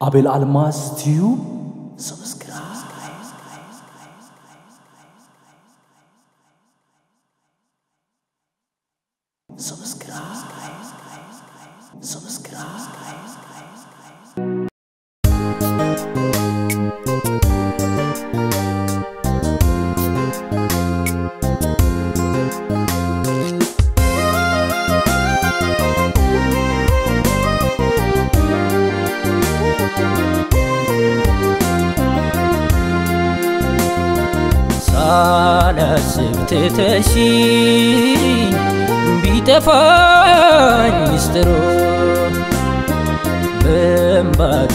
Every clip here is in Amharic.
አቤል አልማዝ ቲዩብ ሰብስክራይብ ሳላስብ ትተሽኝ ቢጠፋኝ ሚስጥሩ በእንባ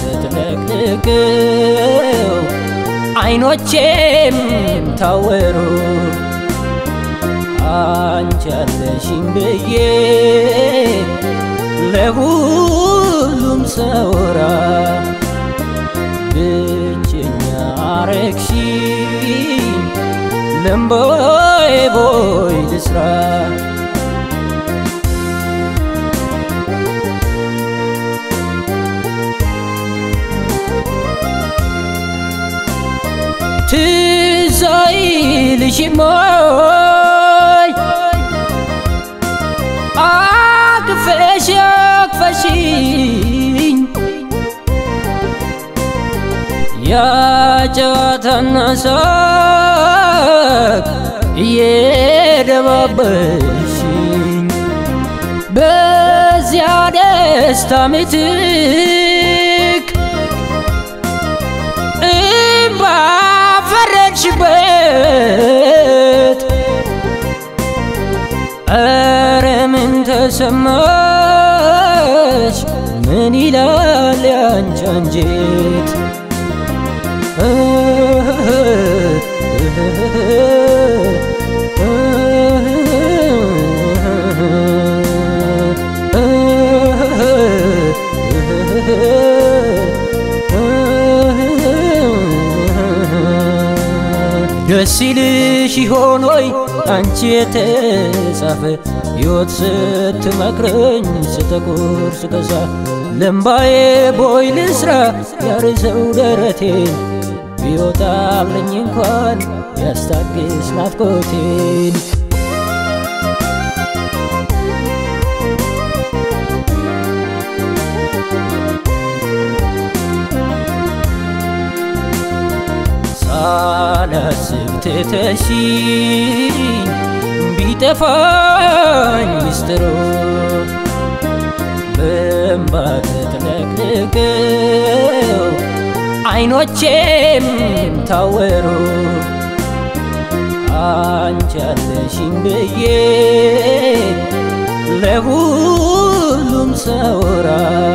ተጥለቅልቀው አይኖቼም ታወሩ አንቺ አለሽኝ ብዬ ለሁሉም ሰውራ ብቸኛ አረግሽኝ ለምቦይ ቦይ ልስራ ትዝ አይልሽም ወይ አቅፈሽ አቅፈሽኝ ያጨዋታና ሳቅ እየደባበሽኝ በዚያ ደስታ ምትክ እምባ ፈረድሽበት ኧረ ምን ተሰማሽ ምን ይላል ያንቺ አንጀት ደስ ይልሽ ይሆን ወይ አንቺ የተጻፈ ሕይወት ስትመክረኝ ስተቁር ስከሳ ለምባዬ ቦይ ልስራ ያርሰው ደረቴን ቢወጣልኝ እንኳን ያስታግስ ናፍቆቴን ሳላስብ ትተሽኝ ቢጠፋኝ ሚስጥሩ በእንባ ተጥለቅልቀው አይኖቼም ታወሩ አንቺ አለሽኝ ብዬ ለሁሉም ሰውራ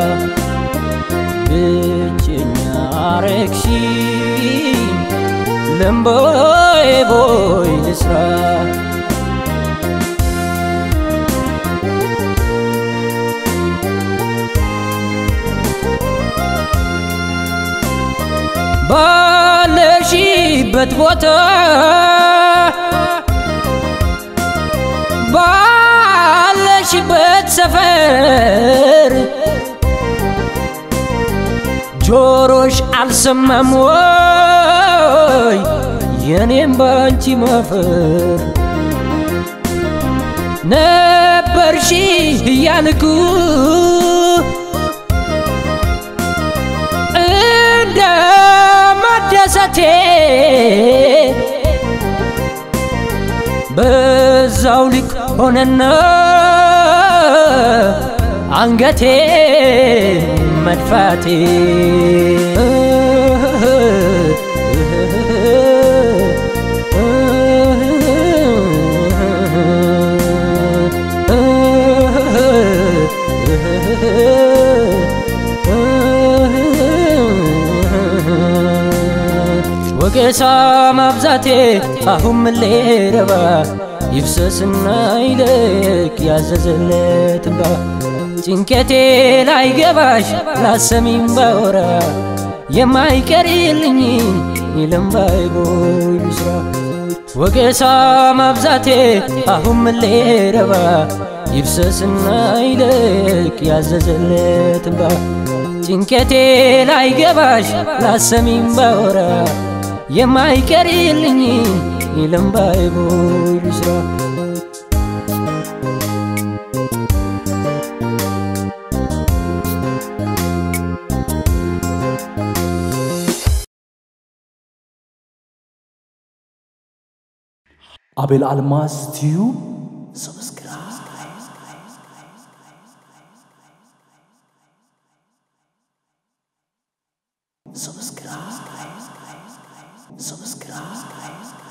ብቸኛ አረግሽኝ ለምቦይ ቦይ ልስራ ባለሽበት ቦታ ባለሽበት ሰፈር ጆሮሽ አልሰማም ወይ የኔም ባንቺ ማፈር ነበርሽ እያልኩ እንደ መደሰቴ በዛው ልክ ሆነና አንገቴ መድፋቴ ወቀሳ ማብዛቴ አሁን ምን ሊረባ ይፍሰስና ይለቅ ያዘዘለት እንባ ጭንቀቴ ላይ ገባሽ ላሰሚም ባወራ የማይቀርልኝን የለምባይ ቦይ ልስራ ወቀሳ ማብዛቴ አሁን ምን ሊረባ ይፍሰስና ይለቅ ያዘዘለት እንባ ጭንቀቴ ላይ ገባሽ ላሰሚም ባወራ የማይቀርልኝ የለምባይ ቦይ ልስራ አቤል አልማዝ ቲዩብ ሰብስክራይብ ሰብስክራይብ ሰብስክራይብ